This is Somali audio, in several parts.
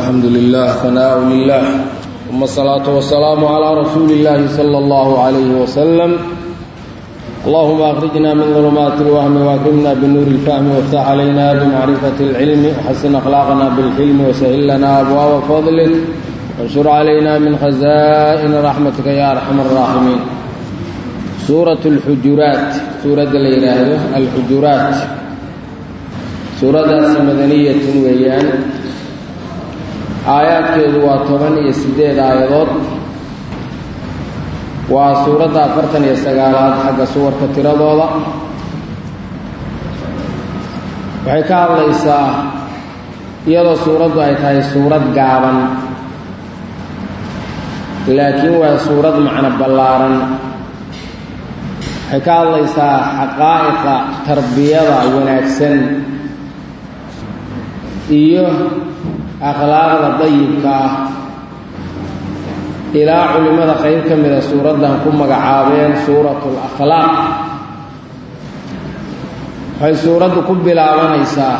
الحمد لله ثناء لله ثم الصلاة والسلام على رسول الله صلى الله عليه وسلم اللهم أخرجنا من ظلمات الوهم وأكرمنا بنور الفهم وافتح علينا بمعرفة العلم وحسن أخلاقنا بالحلم وسهل لنا أبواب فضلك وانشر علينا من خزائن رحمتك يا أرحم الراحمين سورة الحجرات سورة الإله الحجرات suuradaasi madaniyatun weeyaan aayaadkeedu waa toban iyo siddeed aayadood waa suuradda afartan iyo sagaalaad xagga suwarka tiradooda waxay ka hadlaysaa iyadoo suuraddu ay tahay suurad gaaban laakiin waa suurad macno ballaaran waxay ka hadlaysaa xaqaa'iqa tarbiyada wanaagsan iyo akhlaaqda dayibka ah ilaa culimmada qayb ka mida suuraddan ku magacaabeen suuratu lakhlaaq waxay suuraddu ku bilaabanaysaa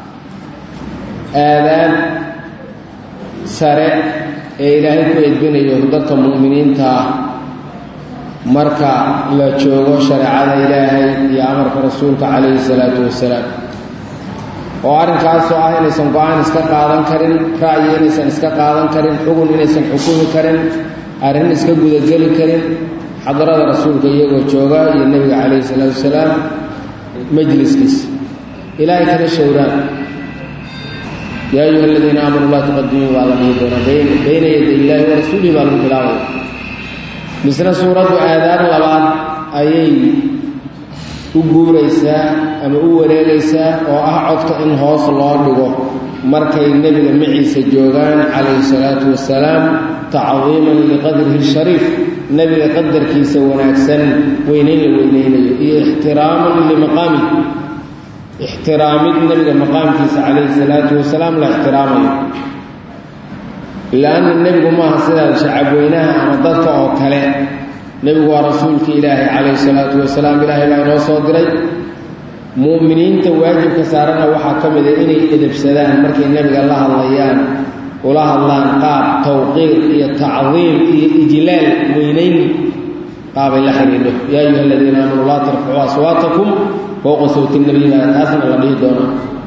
aadaab sare ee ilaahay ku edbinayo dadka mu'miniinta ah marka la joogo shareecada ilaahay iyo amarka rasuulka calayhi salaatu wasalaam oo arrinkaasoo ah inaysan go-aan iska qaadan karin ra'yi inaysan iska qaadan karin xugun inaysan xukumi karin arrin iska gudageli karin xadarada rasuulka iyagoo jooga iyo nebiga calayhi salaatu wasalaam majliskiisa ilaahay kana showraan yaa ayuha aladiina aamanuu laa tuqadimuu baa la dhihi doonaa bayna yaday illaahi wa rasuulihi baa lagu bilaabaya misna suuraddu aadaab labaad ayay u guuraysaa ama u wareegaysaa oo ah codka in hoos loo dhigo markay nebiga maciisa joogaan calayhi salaatu wasalaam tacdiiman liqadrihi shariif nebiga qadarkiisa wanaagsan weynayn la weynaynayo iyo ixtiraaman limaqaamih ixtiraamid nebiga maqaamkiisa calayhi salaatu wasalaam la ixtiraamayo la-anna nebigu maaha sidaa shacabweynaha ama dadka oo kale nebigu waa rasuulkii ilaahay calayhi salaatu wasalaam ilaahay baa inoo soo diray mu'miniinta waajibka saarana waxaa ka mida inay edabsadaan markay nebiga la hadlayaan ula hadlaan qaab tawqiir iyo tacdiim iyo ijlaal weynayn qaabay la xidhiidho yaa ayuha aladiina aamanuu laa tarfacuu aswaatakum fowqa sawti nabiyiba taasna la dhihi doonaa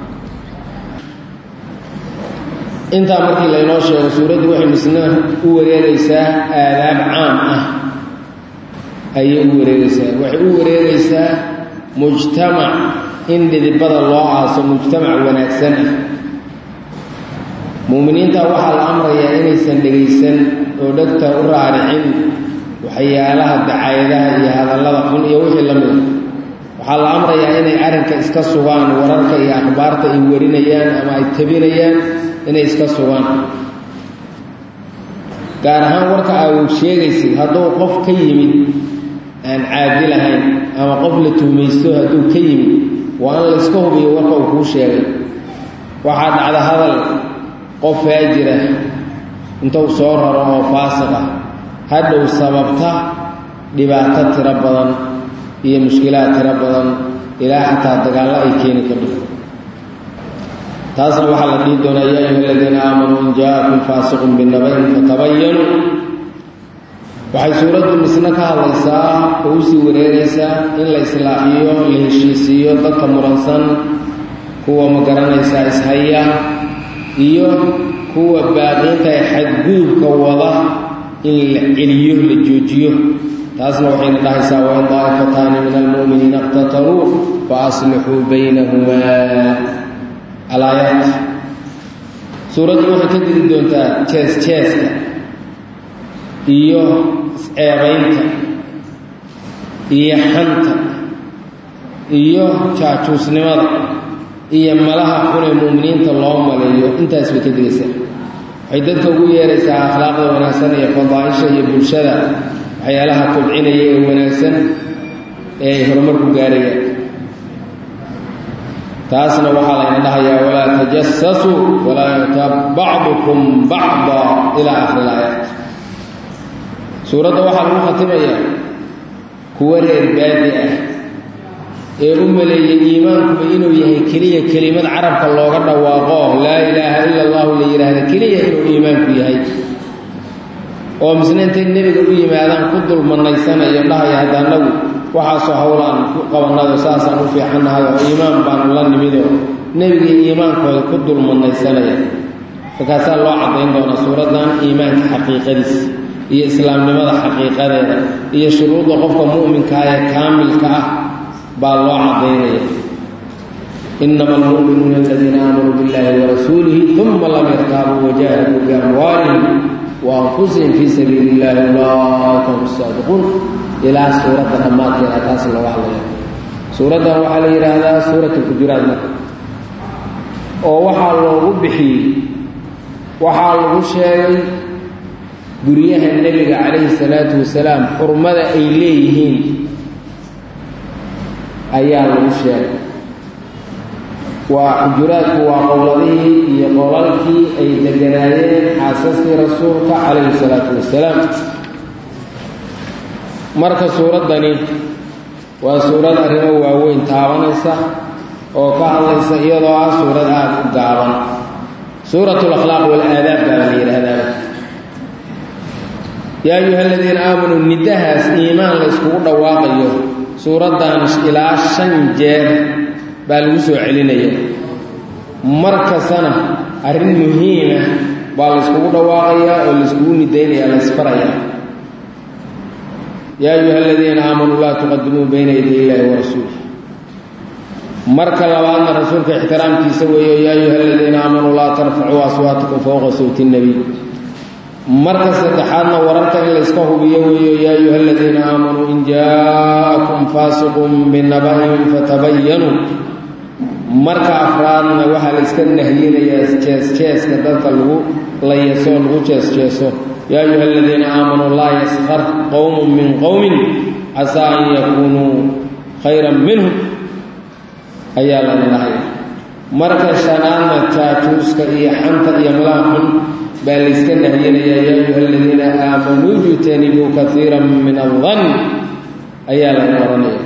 intaa markii laynoo sheego suuraddu waxay misna u wareegaysaa aadaab caam ah ayay u wareegaysaa waxay u wareegaysaa mujtamac in dhidibada loo aaso mujtamac wanaagsan ah mu'miniinta waxaa la amrayaa inaysan dhegaysan oo dhegta u raaricin waxyaalaha dacaayadaha iyo hadallada xun iyo wixii la mida waxaa la amrayaa inay arrinka iska sugaan wararka iyo akhbaarta ay warinayaan ama ay tabinayaan inay iska sugaan gaar ahaan warka aa sheegaysid hadduu qof ka yimid aan caadi lahayn ama qof la tuhmaysto hadduu ka yimid waa in layska hubiyo warka uu kuu sheegay waxaa dhacda hadal qof faajira intuu soo raro oo faasiq ah hadhow sababta dhibaato tiro badan iyo mushkilaad tiro badan ilaa xataa dagaallo ay keeni kadho taasna waxaa la dhihi doonaa yaa ayuha aladiina aamanuu in jaakum faasiqun binabayn fatabayanuu waxay suuraddu misna ka hadlaysaa oo usii wareegaysaa in la islaaxiyo la heshiisiiyo dadka muransan kuwa ma garanaysaa ishaya iyo kuwa baaqiinta ee xadgudubka wada in la celiyo la joojiyo taasna waxayna dhahaysaa wain daa'ifataani min almu'miniina iqtataluu fa aslixuu baynahumaa alaayaat suuraddu waxay ka diri doontaa jees jeeska iyo isceebaynta iyo xanta iyo jaajuusnimada iyo malaha xunee mu'miniinta loo maleeyo intaas bay ka digaysaa waxay dadka ugu yeeraysaa akhlaaqda wanaagsan iyo fadaaisha iyo bulshada waxyaalaha kobcinaya ee wanaagsan ee ay horumarku gaarayaan taasna waxaa layna dhahayaa walaa tajasasuu walaa yatab bacdukum bacda ilaa akhiri ilaayaat suuradda waxaa lagu khatimayaa kuwa reer baadi ah ee u maleeyey iimaankuba inuu yahay keliya kelimad carabka looga dhawaaqo laa ilaaha ila allahu la yidhaahda keliya inuu iimaanku yahay oo misna intay nebiga u yimaadaan ku dulmanaysanayo dhahaya hadda annagu waxaasoo howlaan ku qabannado saasaan u fiicannahay oo iimaan baanu la nimidoo nebigii iimaankooda ku dulmanaysanaya markaasaa loo caddayn doonaa suuraddan iimaanka xaqiiqadiis iyo islaamnimada xaqiiqadeeda iyo shuruudda qofka mu'minkaa ee kaamilka ah baa loo caddaynaya inama almu'minuuna aladiina aamanuu biاllahi warasuulihi uma lam yartaabuu wajahaduu biamwaalihim waanfusihim fii sabiili illahi ulaaika hum saadiquun ilaa suuradda dhammaadkeeda taas looga hadlaya suuraddan waxaa la yidhaahdaa suurat alxujuraat marka oo waxaa loogu bixiyey waxaa lagu sheegay guryaha nebiga calayhi salaatu wasalaam xurmada ay leeyihiin ayaa lagu sheegay waa xujuraadku waa qowladihii iyo qolalkii ay deganaayeen xaasaskii rasuulka calayhi salaatu wasalaam marka suuraddani waa suurad arrimo waaweyn taabanaysa oo ka hadlaysa iyadoo ah suurad aada u gaaban suurat lakhlaaq walaadaab baa la yidhaahdaa yaa ayuha aladiina aamanuu nidahaas iimaan la yskugu dhawaaqayo suuraddan ilaa shan jeer baa lagu soo celinaya mar kastana arrin muhiima baa la yskugu dhawaaqayaa oo layskugu nidaynaya la ysfaraya yaa ayuha aladiina aamanuu laa tuqadimuu bayna yaday illaahi warasuulih marka labaadna rasuulka ixtiraamkiisa weeyo yaa ayuha aladiina aamanuu laa tarfacuu aswaatakum fowqa sawti nnebiy marka saddexaadna wararka in layska hubiyo weeyo yaa ayuha aladiina aamanuu in jaa'akum faasiqun binaba'in fatabayanuu marka afraadna waxaa la yska nahyinayaa jees-jeeska dadka lagu layaso lagu jees-jeeso yaa ayuha aladiina aamanuu laa yaskar qowmun min qowmin casaa an yakuunuu khayran minhum ayaa lana dhahay marka shanaadna jaajuuska iyo xanta iyo malaha xun baa layska nahyinayaa yaa ayuha aladiina aamanuu jtanibuu kaiira min aldan ayaa laga oranaya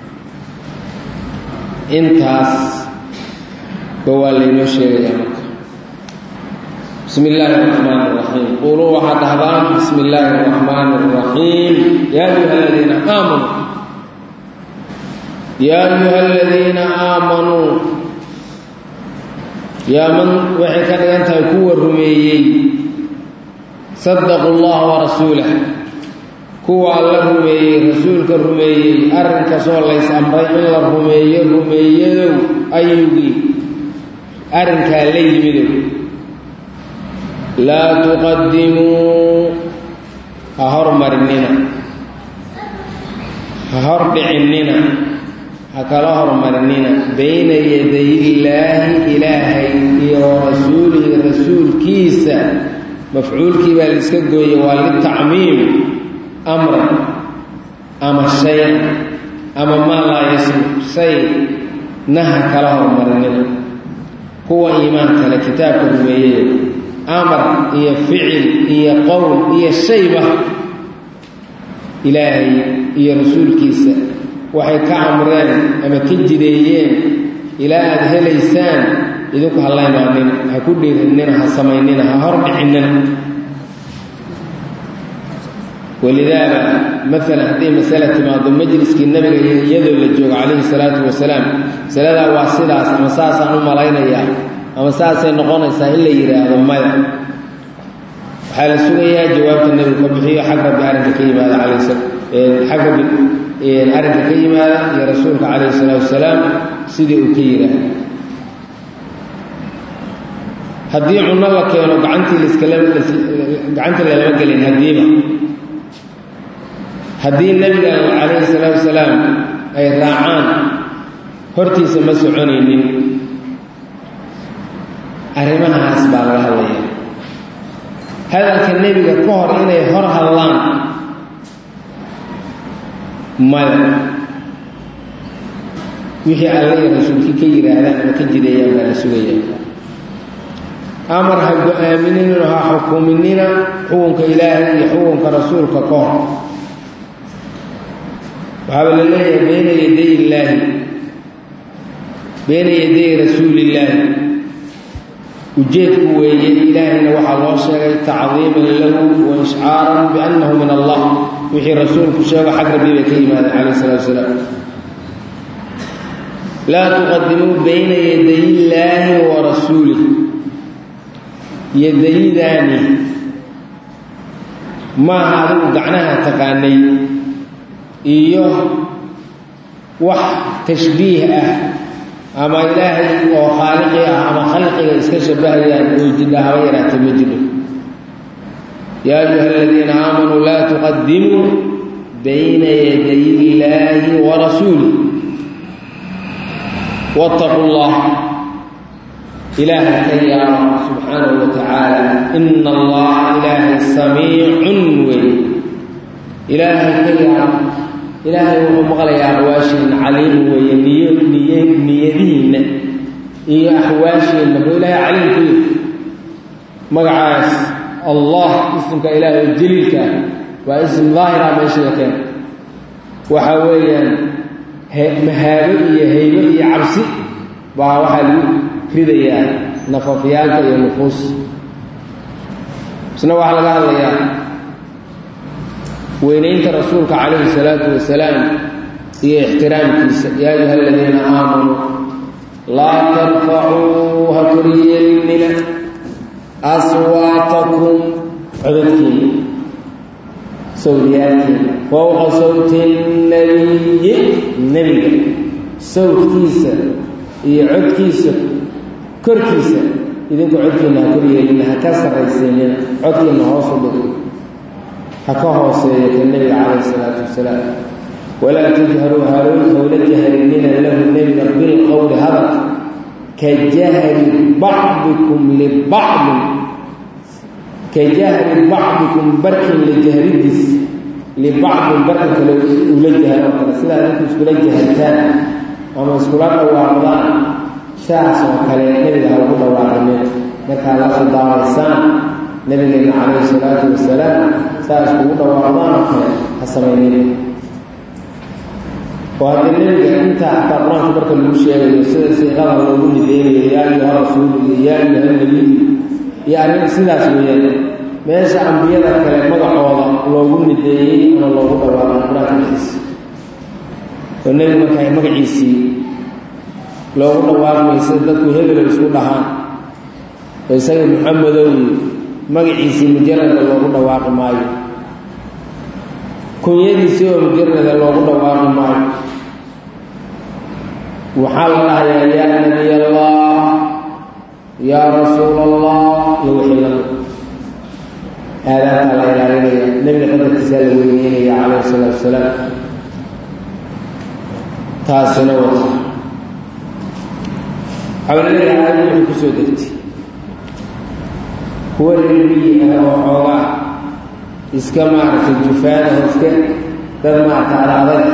intaas ba waa laynoo sheegayaa marka bismi illaahi araxmaan araxiim quuluu waxaad dhahdaan bismi illaahi araxmaan araxiim yaa ayuha aladiina aamanuu yaa ayuha aladiina aamanuu yaa man waxay ka dhigan tahay kuwa rumeeyey sadaqu llaha warasuulah kuwa alla rumeeyey rasuulka rumeeyey arrinkasoo lays amray in la rumeeyo rumeeyadow ayugii arrinkaa la yimidow laa tuqadimuu ha hormarinina ha hordhicinnina ha kala hormarinina bayna yaday illaahi ilaahay iyo rasuulihi rasuulkiisa mafcuulkii baa la iska gooyey waa litacmiim amran ama shay ama maa laa yasmu shay naha kala hormarinina kuwa iimaan kale kitaabka rumeeyey amar iyo ficil iyo qowl iyo shayba ilaahay iyo rasuulkiisa waxay ka amreen ama ka jideeyeen ilaa aada helaysaan idinku ha la imaanina ha ku dhiirinnina ha samaynina ha hordhicinina walidaaba maalan haddii masale timaado majliskii nabiga iyadoo la joogo calayhi salaatu wasalaam masaladaa waa sidaas ama saasaan u malaynayaa ama saasay noqonaysaa in la yidhaahdo maya waxaa la sugayaa jawaabta nebigu ka bixiyo xag rabbi arrinka ka yimaada calayh xag rabbi arrinka ka yimaada iyo rasuulka calayhi salaatu wasalaam sidii uu ka yidhaahdo haddii cunno la keeno gacantii laskala gacantii lalama gelin haddiiba haddii nebiga calayhi salaatu wasalaam ay raacaan hortiisa ma soconaynin arrimahaas baa laga hadlaya hadalka nebiga ka hor inay hor hadlaan maya wixii alla iyo rasuulkii ka yidhaahdaan ama ka jideeyaan baa la sugaya amar ha go-aaminina ha xukuminina xukunka ilaahay iyo xukunka rasuulka ka hor waxaaba la leeyahay bayna yaday illaahi bayna yaday rasuulillaahi ujeedku weeye ilaahayna waxaa loo sheegay tacdiiman lahu wa ishcaaran biannahu min allah wixii rasuulku sheego xag rabbi bay ka yimaadeen calayh salatu wasalaam laa tuqadimuu bayna yaday illaahi wa rasuulih yadayidaani maaha adigu gacnaha taqaanay iyo wax tashbiih ah ama ilaahay oo khaaliqi ah ama khalqiga iska shabahayaan oo jidha haba yaraata ma jidho yaa ayuha aladiina aamanuu laa tuqadimuu bayna yaday illaahi wa rasuulih wattaquu llah ilaaha ka yaaba subxaanahu wa tacaala ina allaha ilaahay samiicun wey ilaahay ka yaaba ilaahay wuxuu maqlayaa axwaashiinna caliim weeye niyo niy niyadihiinna iyo axwaashiinna buu ilaahay caliim ku yiri magacaas allah ismka ilaahay oo jaliilka waa ism daahira meesha la keena waxa weeyaan mahaabo iyo haybo iyo cabsi baa waxaa lagu ridayaa nafafyaalka iyo nufuus isna waxaa laga hadlayaa weynaynta rasuulka calayhi salaatu wasalaam iyo ixtiraamkiisa yaa ayuha aladiina aamanuu laa tarfacuu ha koryeelnina aswaatakum codadkiina sawdiyaalkiina fowqa sawti nabiyi nebiga sawdkiisa iyo codkiisa korkiisa idinku codkiina ha koryeelina ha ka sarraysiinina codkiina hoosu dhig ha ka hooseeyo ka nebiga calayhi salaatu wasalaam walaa tajharuu harow howla jahrinina lahu nebiga bilqowli hadal ka jahri bacdikum libacdin ka jahri bacdikum barkin la jahridiis libacdin barkan kale ula jahro kale sidaa idinku iskula jahartaan ama iskula dhawaaqdaan saas oo kale nebiga ha ugu dhawaaqanin markaad la khidaamaysaan nabigeena calayhi salaatu wasalaam saas kugu dhawaaqdaan oo kale ha samaynin oo haddii nebiga intaa xataa qur-aanka marka lagu sheegayo sida siiqada loogu nideynayo yaa ayuha rasuulu iyo yaa ayuha nabiyu iyo arrin sidaas weeyaan meesha ambiyada kale magacooda loogu nideeyey ama loogu dhawaaqay qur-aanka dhexdiisa oo nebigu markaa magaciisii loogu dhawaaqmay sida dadku hebelo isku dhahaan oo isaga muxamedow magaciisii mujarada loogu dhawaaqi maayo kunyadiisii oo mujarada loogu dhawaaqi maayo waxaa la dhahayaa yaa nabiy allah yaa rasuul allah iyo wixii lamid aadaabtaa la ilaalinaya nebiga qadarkiisaa la weyneynaya calayhi salaatu wasalaam taasina wata xawlaleeda aayadda wuxuu kusoo degtay kuwa reerbiyi ah oo xoogaa iska maaragtay jufaadaho iska dad maaragta adadag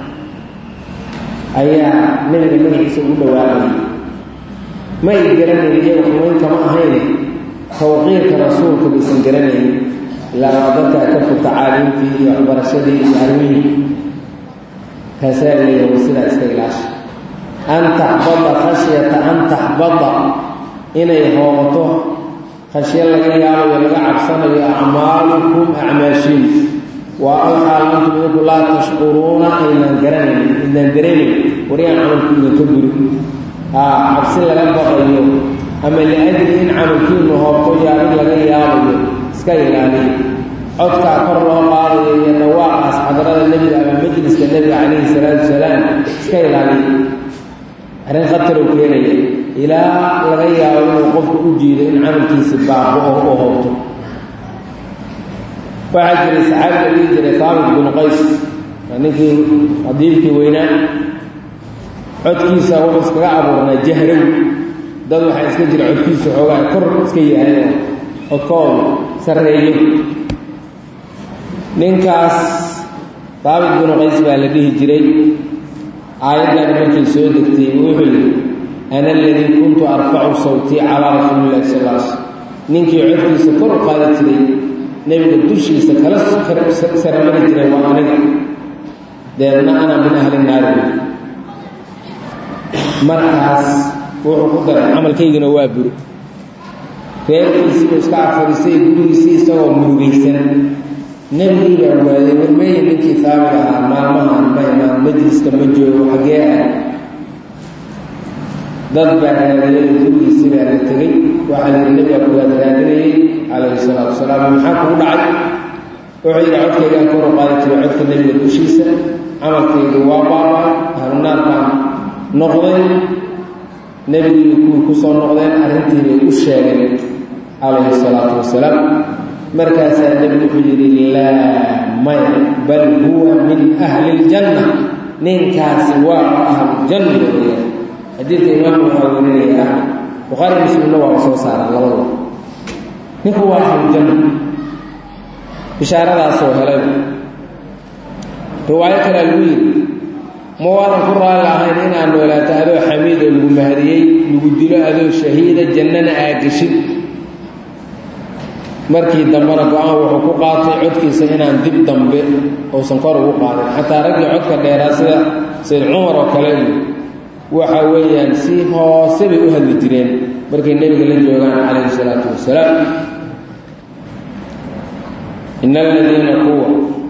ayaa nebiga magaciisa ugu dhawaaqayay ma ay garanayn iyaga xumaynta ma ahayn tawqiirka rasuulka baysan garanayn ilaa waa dadkaa ka fog tacaaliimtii iyo waxbarashadii iyo armihii kaasaa leeyahay sidaa iska ilaasha an taxbada khashyata an taxbada inay hoobato khashyo laga yaabayo laga cabsanayo acmaalukum acmaashiin waa alxaal antum idinku laa tashkuruuna aynaan garanayn idaan dareemayn wariyaan camalku idinka guri haa cabsi laga baqayo ama liajli in camalkiinu hoobto yaabin laga yaabayo iska ilaaliya codkaa kor loo qaadayo iyo dhawaaqaas xadrada nebiga ama majliska nebiga calayhi salaatu wasalaam iska ilaaliya arrin khataroo keenaya ilaa laga yaabo inuu qofku u jiido in camalkiisi baabo-o oo hoobto waxaa jiray saxaabi la dhihi jiray taabit binu qays ninkii adiibkii weynaa codkiisa wuxuu iskaga abuurnaa jahrow dad waxaa iska jira codkiisa xoogaa kor iska yahay oo codkoodu sarreeyo ninkaas taabit binu qays baa la dhihi jiray aayaddan markay soo degtay wuxuu yidhi ana aladii kuntu arfacu sawtii calaa rasuuli illahi sal l sl ninkii codkiisa kor u qaadi jiray nebiga dushiisa kala saramari jiray waa aniga deedna ana min ahli naari markaas wuxuu ku daray camalkaygina waa buri reerkiisiibuu iska afadhisay gurigiisii isagoo murugaysan nebigii baa waaday warmeeye ninkii taabig ahaa maalmahan ma imaan majliska ma joogo xaggee ah dad baa raadiyay gurigiisii baa la tegey waxaa la yidhi nebiga kuwaad raadinayay calayhi salaatu wasalaam maxaa kugu dhacay wuxuu yidhi codkaygaan kor u qaadi jiray codka nebiga dushiisa camalkaygu waa baabaa ahlunaar baan noqday nebigii kuwii ku soo noqdeen arrintii bay u sheegeen calayhi salaatu wasalaam markaasaa nebigu wuxuu yidhi laa maya bal huwa min ahli iljanna ninkaasi waa ahlujanna weya xadiidka imaamku waxaa werinaya ahli bukhaari muslimna waa soo saara labadaba ninku waa ahlujanna bishaaradaasoo helay riwaayo kalea lagu yidhi ma waadan ku raalli ahayn inaad noolaato adoo xamiid oo lagu mahadiyey lagu dilo adoo shahiida jannana aagashid markii dambena go-aan wuxuu ku qaatay codkiisa inaan dib dambe uusan kor ugu qaadin xataa raggii codka dheeraa sida sayd cumar oo kale iyo waxa weeyaan si hoose bay u hadli jireen markay nebiga la joogaan calayhi salaatu wasalaam in aladiina kuwa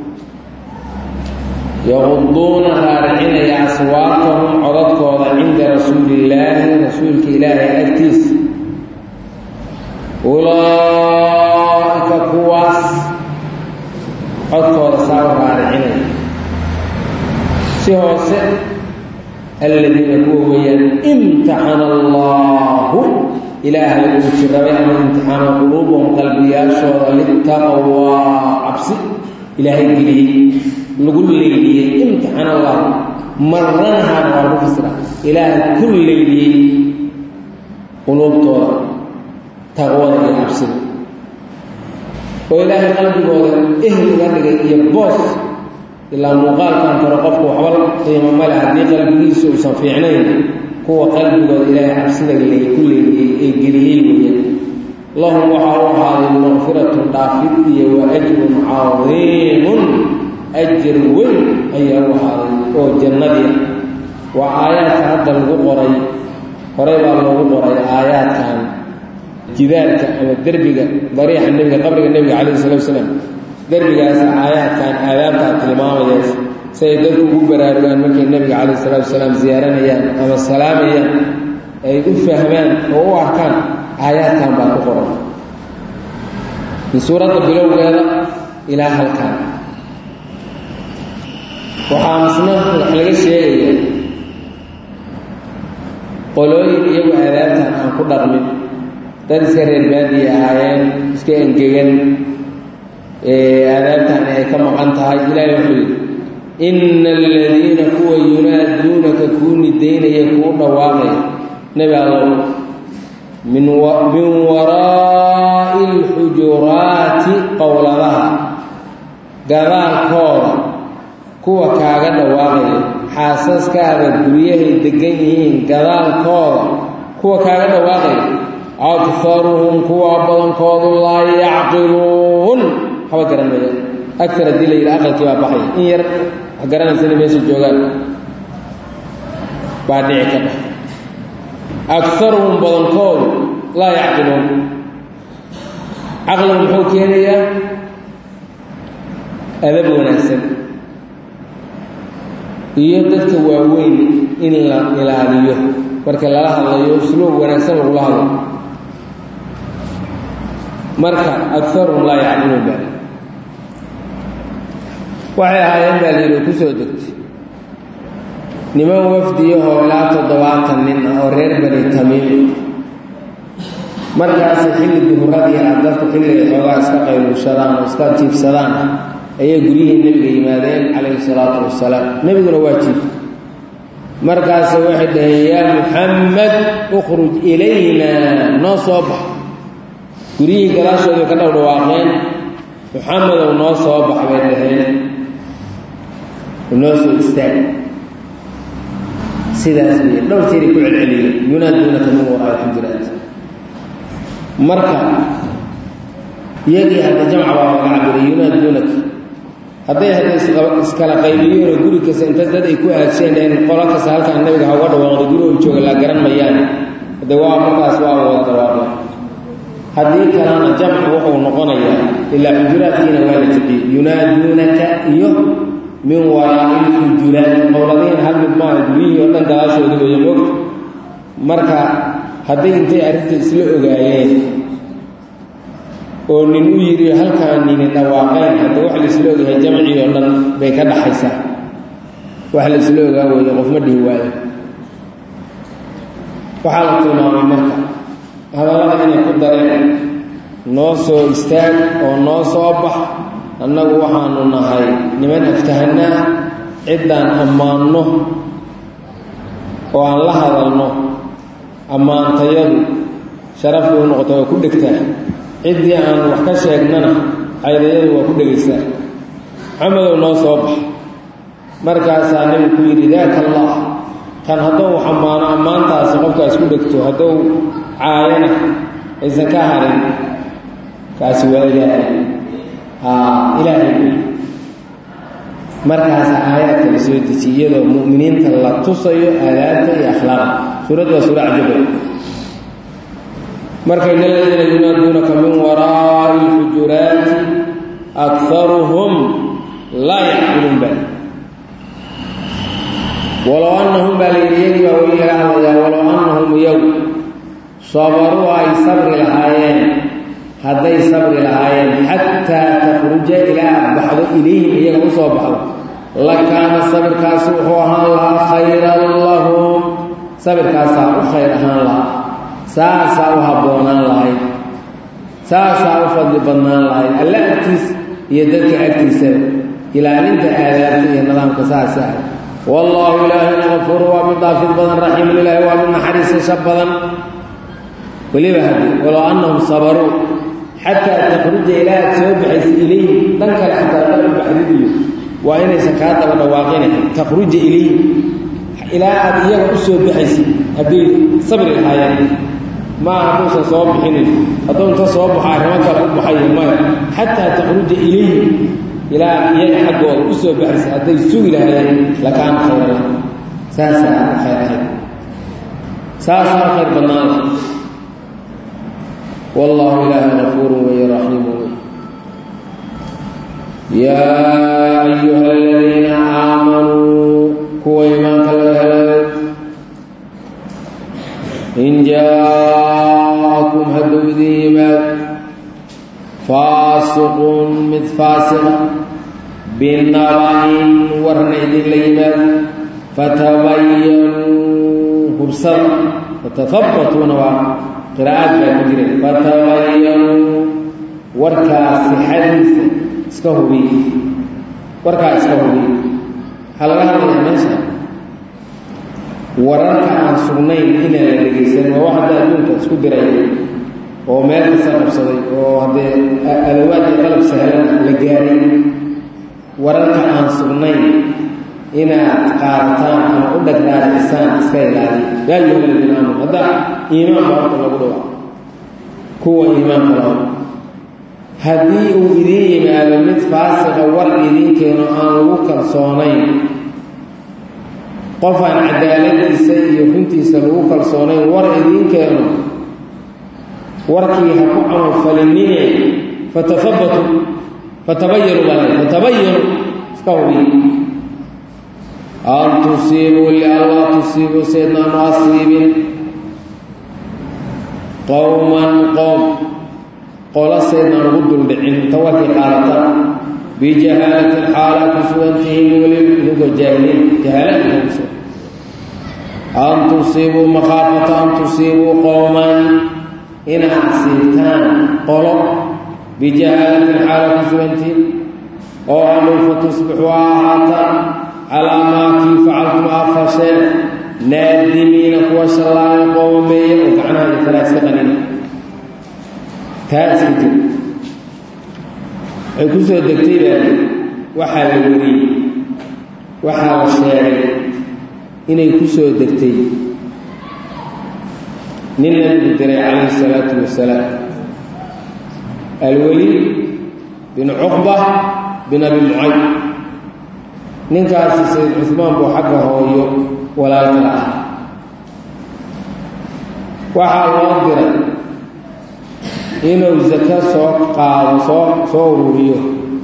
yaquduuna raaricinaya aswaatahum codadkooda cinda rasuulillaahi rasuulka ilaahay agtiisa ulaa'ika kuwaas codkooda saa u raaricinaya si hoose aladiina kuwa weeyaan imtixana allaahu ilaahay uu jirabay ama imtixaana quluubahum qalbiyaashooda litaqwaa cabsi ilaahay geliyey lagu leyliyey imtixan allah maranahaan waa lagu fasira ilaahay ku leyliyey quluubtooda taqwada iyo cabsida oo ilaahay qalbigooda ehel uga dhigay iyo boos ilaa muuqaalkan karo qofku waxba qiimo male haddii qalbigiisu uusan fiicnayn kuwa qalbigooda ilaahay cabsida ku leeliyey ee geliyey weeyaan lahum waxaa u ahaaday maqfiratun dhaafid iyo wa ajrun cadiimun ajir weyn ayaa u ahaaday oo jannadii waa aayaadka hadda lagu qoray horey baa loogu qoray aayaadkan jidaarka ama derbiga dariixa nebiga qabriga nebiga calayhi salatu wasalaam derbigaasa aayaadkan aadaabtaa tilmaamayas si ay dadku ugu baraarugaan markay nebiga calayhi salatu wasalaam ziyaaranayaan ama salaamayaan ay u fahmaan oo u arkaan aayaadkan baa ku qoran min suuradda bilowgeeda ilaa halkan waxaa misna wax laga sheegaya qolooyin iyagu aadaabtan aan ku dhaqmin dad iska reer baadiya ahaayeen iska engegan aadaabtani ay ka maqan tahay ilaahay wuxuu yidhi ina aladiina kuwa yunaaduunaka kuu nidaynaya kuu dhawaaqaya nebi allow min min waraa'i alxujuraati qowladaha gadaalkooda kuwa kaaga dhawaaqaya xaasaskaada guryahay degan yihiin gadaalkooda kuwa kaaga dhawaaqaya akharuhum kuwa badankoodu laa yacqiluun haba garanaya agar haddii la yidhi aqalkii baa baxaya in yar wax garanaysana meesha joogaan baa dhici ka bax akaruhum badankoodu laa yacqiluun caqligu muxuu keenayaa adab wanaagsan iyo dadka waaweyn in la ilaaliyo marka lala hadlayo usluub wanaagsan lagula hadlo marka akaruhum laa yacqiluun baa waxay ahaayeen baa layidhi ku soo degtay niman wafdiyahoo ilaa toddobaatan nin ah oo reer bani tamiim markaasi xilli duhuradii ah dadku xilligay xoogaa iska qayluushadaan oo iska jiifsadaan ayay guryihii nebiga yimaadeen calayhi salaatu wasalaam nebiguna waa jiif markaase waxay dhaheen yaa muxamed ukhruj ilayna noo soo bax guryihii gadaashooda ka dhowdhawaaqeen muxamedow noo soo bax bay dhaheen noo soo istaag sidaas wey dhowr jeeray ku celceliyeen yunaaduunaka min waraa alxujuraat marka iyagii hadda jamca baa laga cabiray yunaaduunaka hadday hadday iskala qaybiyeen oo guri kasta inta dad ay ku aadseen in qolo kasta halkaan nabiga ha uga dhawaaqdo guri u jooga la garan mayaan hadde waa markaas waa wada dhawaaqeen haddii kalena jamcu wuxuu noqonayaa ilaa xujuraadkiina waa la jiciyey yunaaduunaka iyo min waraa'i lxujuraati qowladiin hal mid maaha guryihii oo dhan gadaashooda weeye moogta marka hadday intay arrinta isla ogaayeen oo nin u yidhi halkaan nini dhawaaqeen hadda wax laisla ogahay jamcii oo dhan bay ka dhaxaysaa wax laisla ogaa weeye qofma dhihi waayo waxaa la tilmaamay marka hadallada inay ku dareen noo soo istaag oo noo soo bax annagu waxaanu nahay niman aftahanaa ciddaan ammaanno oo aan la hadalno ammaantayadu sharaf bay u noqota waa ku dhegtaa ciddii aan wax ka sheegnana caydayadu waa ku dhegaysaa maxamedow noo soo bax markaasaa nebigu ku yidhi daaka allah kan haddou wax ammaano ammaantaasi qofkaas ku dhegto haddou caayana aysan ka harin kaasi waa ilaahay ilaahay markaas aayaadka la soo dejiy iyadoo mu'miniinta la tusayo aadaabta iyo akhlaaqa suuraddu waa suura cajabay marka in aladiina yunaaduunaka min waraa'i lxujuraati akaruhum laa yacqiluun ba walow annahum baa layidhi iyagii baa weli laga hadlayaa walow annahum iyagu sabaruu ay sabri lahaayeen hadday sabri lahaayeen xataa takhruja ilaa aad baxdo ilayhim iyaga u soo baxdo lakaana sabirkaasi wuxuu ahaan lahaa khayran lahum sabirkaasaa u khayr ahaan lahaa saasaa u habboonaan lahayd saasaa u fadli badnaan lahayd alle agtiis iyo dadka agtiisaba ilaalinta aadaabta iyo nidaamka saasi ah wallaahu ilaahina kafuuru waa mid dhaafid badan raxiimun ilaahi waa mid naxariisasha badan weliba haddii walow annahum sabaruu xataa takhruja ilaa aad soo baxaysa ilayhim dhan kale xataa dhan u baxdidiyo waa inaysan kaa daba dhawaaqina takhruja ilayhim ilaa aad iyaga u soo baxaysid hadday sabri lahaayeen maaha hadduusan soo bixinin hadduu inta soo baxo arrimo kale u baxayo maya xataa takhruja ilayhim ilaa iyaga xaggooda u soo baxaysa hadday sugi lahaayeen lakaana khayra saasaa khayr ahayd saasaa khayr badnaada والله إله غفور ورحيم يا أيها الذين آمنوا كوا إيمانك الله إن جاءكم هدو ذيما فاسق مثل فاسق بالنبأ ورنعد ليما فتبينوا هرسل فتثبتوا نواه qiraa'aad baa ku jira fatabayanuu warkaa sixadiisa iska hubiy warkaa iska hubiy waxaa laga hadlayaa meesha wararka aan sugnayn inaan la dhegaysan waa wax hadda adduunka isku diray oo meel kasta qabsaday oo haddee adawaad iyo qalab sahlan la gaaray wararka aan sugnayn inaad qaadataan ama u dhagdhaacisaan iska ilaaliya yaa ayuha aladiina aamanu hadda iimaan baa horta lagu dhawa kuwa iimaanka laho haddii uu idiin yimaado mid faasiqa war idiin keeno aan lagu kalsoonayn qof aan cadaaladiisa iyo runtiisa lagu kalsoonayn war idiin keeno warkii ha ku camalfalinine fatafabatu fatabayanu baa fatabayanu iska hubiy an tusiibuu lianlaa tusiibuu saydnaanu asiibin qowman qowm qola saydnaan ugu duldhicin tawarkii qaadataan bijahaalatin xaala ku sugantihiin weli idinkoo jaahiliin jahaalaadkuso an tusiibuu makhaafata an tusiibuu qowman inaad asiibtaan qolo bijahaalatin xaala ku sugantihiin oo adhow fa tusbixuu ahaataan calaa maa kii facaltum aa fasheen naadimiina kuwa shallaaya qoomeeya oo gacnaha iyo kalaa iska qanina taa iska jir waxay ku soo degtay baa waxaa la weriyey waxaa la sheegay inay ku soo degtay nin nabigu diray calayhi salaatu wasalaam alweliid bin cuqba bin abi mucayd ninkaasi sayid cusmaan buu xagga hooyo walaalkala ah waxaa loo diray inuu sako soo qaado soo soo ururiyo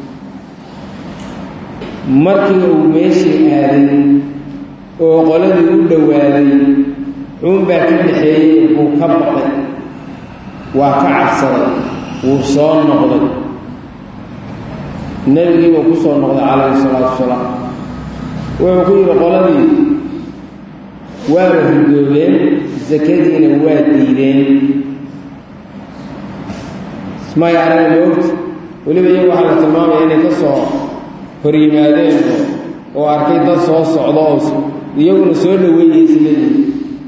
markii uu meeshii aaday oo qoladii u dhowaaday xuunbaa ka dhaxeeyey buu ka baqay waa ka cabsaday wuu soo noqday nebigiibuu ku soo noqday calayhi salaatu wasalaam wuxuu ku yidhi qoladii waaba ridoobeen sakadiina waa diideen ismay arag moogta weliba iyagu waxaa la tilmaamaya inay ka soo hor yimaadeen oo arkay dad soo socdo oo iyaguna soo dhaweeyeysa leeyihi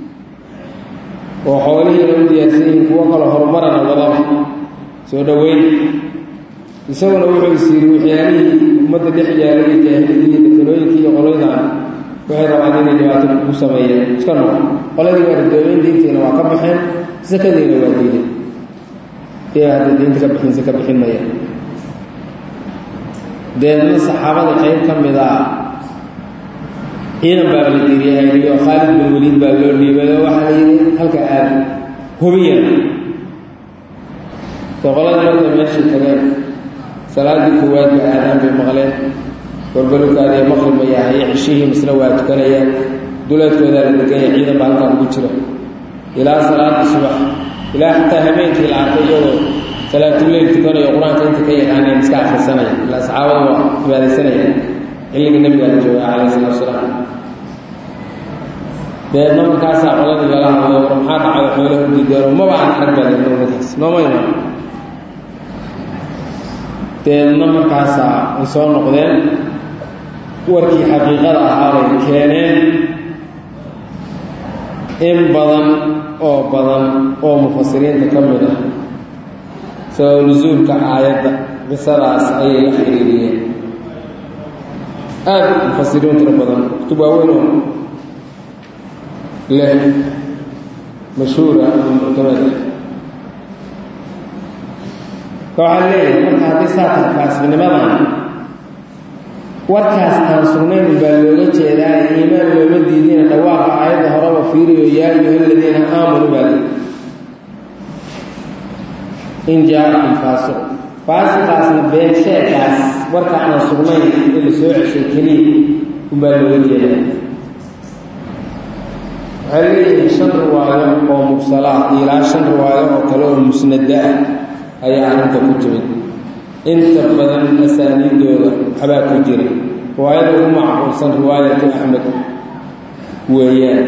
oo xoolihiina u diyaarsan yihiin kuwo kaloo horumarana wadaba soo dhaweyn isaguna wuxuu is yidhi waxyaalihii ummadda dhex yaalay iyo jaahiliyii datalooyinkii iyo qoladan waxay rabaan inay dhibaato kugu sameeyeen iska noqo qoladii waa ridoobeyn diintiina waa ka baxeen sakadiina waa diiday iyaa hadda diinta ka bixinse ka bixin maya deedna saxaabada qayb ka mid a ciidan baa la diiriyahayliyo khaalid bin waliid baa loo dhiibay oo waxaa la yidhi halka aada hubiyan dee qoladii markay meeshii tageen salaadii koowaad ba aadaan bay maqleen gorbalukaadiyo maqrib ma yahay cishihii misna waa tukanayaan duleedkoodaa la deganya ciidan baa halkaan ugu jira ilaa salaada subax ilaa xataa habeenkii la arkay iyagoo salaatuleyl tukanayo qur-aanka inta ka yaqaaneen iska akrisanaya ilaa saxaabada waa cibaadaysanaya xilligii nabigaa la jooga calayhi salatu wasalaam deedna markaasaa qoladii lala hadlay war maxaa dhacay xoolaha u diideeno maba aan arag baa leedahay markaas nooma iman deedna markaasaa ay soo noqdeen warkii xaqiiqada ahaabay keeneen in badan oo badan oo mufasiriinta ka mid ah sabab nusuulka aayadda qisadaas ayay la xiriiriyeen aada mufasiriin tiro badan kutub waaweyn oo leh mashhuura ama muctamada waxaa leeyahay marka haddii saa tahay kaasbinimadan warkaas aan sugnayn baa looga jeedaa iimaan looma diidina dhawaaqa aayadda horeba fiiriyo yaa ayuha aladiina aamanuu baa leeyahy in jaakum faasiq faasiqaasna been sheekaas warka aan sugnayn in la soo ceshay keliya unbaa looga jeedaa waxay leeyihiin shan riwaayo oo mursalaah ilaa shan riwaayo oo kale oo musnada ah ayaa arrinta ku timid inta badan asaaniidooda waxbaa ku jira riwaayada ugu macquulsan riwaayatu axmed weeyaan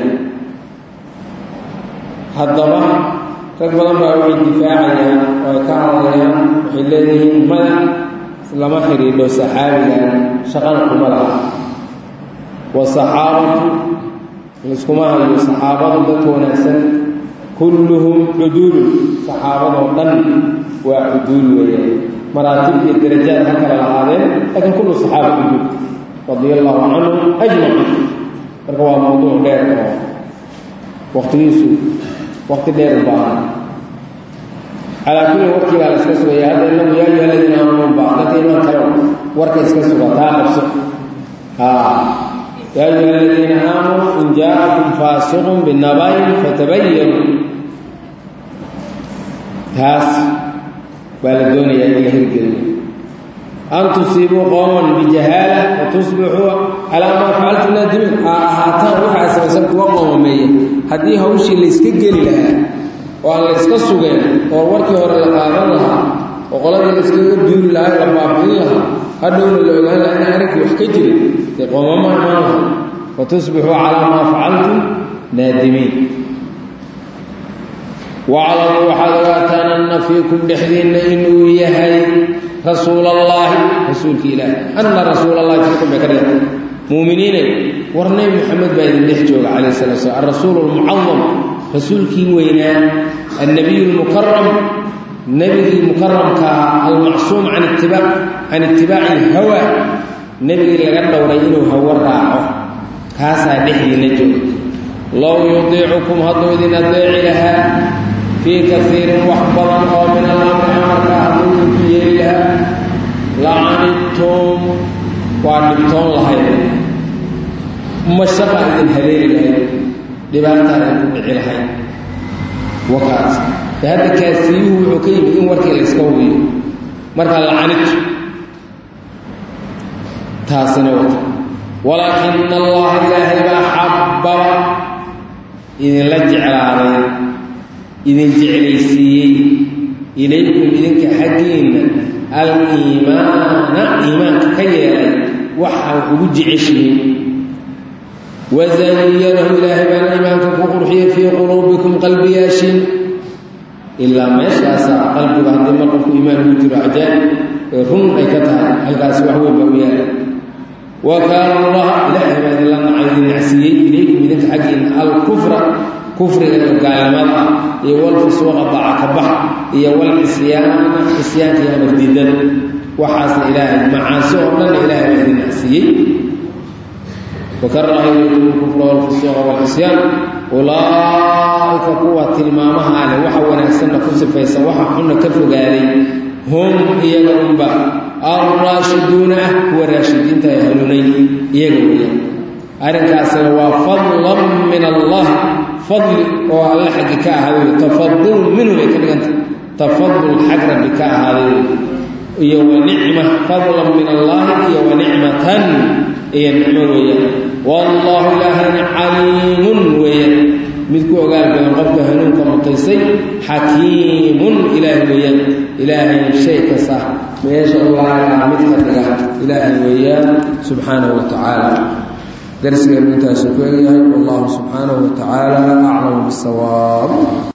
haddaba rag badan baa waxay difaacayaan oo ay ka hadlayaan waxay leeyihiin mada lama xidhiidho saxaabigan shaqana kuma laha wasaxaabatu laiskuma hayo saxaabadu dadka wanaagsan kulluhum cuduulun saxaabadoo dhan waa cuduul weeyaan maraatib iyo darajaad ha kala lahaadeen laakiin kullu saxaaba cuduul radia allahu canhum ajmaciin marka waa mawduuc dheer oo waqtigiisu waqti dheer u baahan calaa kulli warkiibaa la iska sugaya hadda inagu yaa ayuha aladiina aamanuu baa dadka imaan kale warka iska suga taa qabso yaa ayuha aladiina aamanuu in jaa'akum faasiqun binabayn fatabayanuu taas baa la doonayaa in la hirgeliyo an tusiibuu qowman bijahaala watusbixuu calaa maa facaltum naadimiin ha ahaataan waxaa samaysan kuwa qoomameeya haddii hawshii layska geli lahaa oo aan layska sugeen oo warkii hore la qaadan lahaa oo qoladii layskaga duuli lahaa la baabi'in lahaa hadhowna la ogaan lahaa in arrinkii wax ka jirin dee qoomama imaan laha watusbixuu calaa maa facaltum naadimiin waclamuu waxaad ogaataan anna fiikum dhexdiinna inuu yahay rasuul allaahi rasuulka ilaahi anna rasuul allahi fiikum bay ka dhigantay muuminiinay war nebi moxamed baa idin dhex jooga calayh salatu slam alrasuulu almucadam rasuulkii weynaa annabiyu lmukaram nebigii mukaramka ahaa almacsuum can itibaac can itibaaci ilhawa nebigii laga dhowray inuu hawo raaco kaasaa dhexdiinna jooga low yudiicukum hadduu idin adeeci lahaa fii kaiirin wax badan oo min alamri amarka hadduu idinku yeeli lahaa lacanidtum dhibtoon lahayd mashaqa idin haleeli lahayd dhibaataan ay ku dhici lahayd wakaas de hadda kaasiyuhu wuxuu ka yimid in warkii la iska hubiyo markaa lacanid taasina wata walaakina allaha ilaahay baa xababa idinla jeclaaday idin jeclaysiiyey ilaykum idinka xaggiinna aliimaana iimaanka ka yeelay waxaa ugu jeceshihiin wazayanahu ilaahay baana iimaanka ku qurxiyey fii quluubikum qalbiyaashin ilaa meeshaasaa qalbiga haddii mar qofku iimaan ugu jiro cajaa'ib ee run ay ka tahay halkaasi wax weyn baa u yaala wa kaana allaha ilaahay baa idinla nacay idin nacsiiyey ilaykum idinka xaggiinna alkufra kufriga iyo gaalnimada iyo walfusuuqa daaca ka bax iyo walcisyaana cisyaanka iyo amardiidada waxaasna ilaahay macaasi oo dhanna ilaahay baa idin nacsiiyey wakaraha ilaykum alkufra walfusuuqa walcisyaan ulaa'ika kuwa tilmaamaha leh waxa wanaagsanna ku sifaysan waxa xunna ka fogaaday hum iyaga unba alraashiduuna ah kuwa raashidiinta ay halunay iyaga weeyaan arrinkaasina waa fadlan min allah fadli oo alle xaggi ka ahaaday wey tafadul minhu bay ka dhigantah tafadul xag rabbi ka ahaaday wey iyo wa nicma fadlan min allahi iyo wa nicmatan iyo nicmo weeyaan wallahu ilaahayna caliimun weeyaan mid ku ogaal badan qofka hanuunka mutaysay xakiimun ilaahay weeyaan ilaahay shay kasta meesha ulaagaa mid ka dhiga ilaahay weeyaan subxaanahu wa tacaala darsigeenu intaasuu ku egyahay wallahu subxaanahu wa tacaala aclamu bisawaab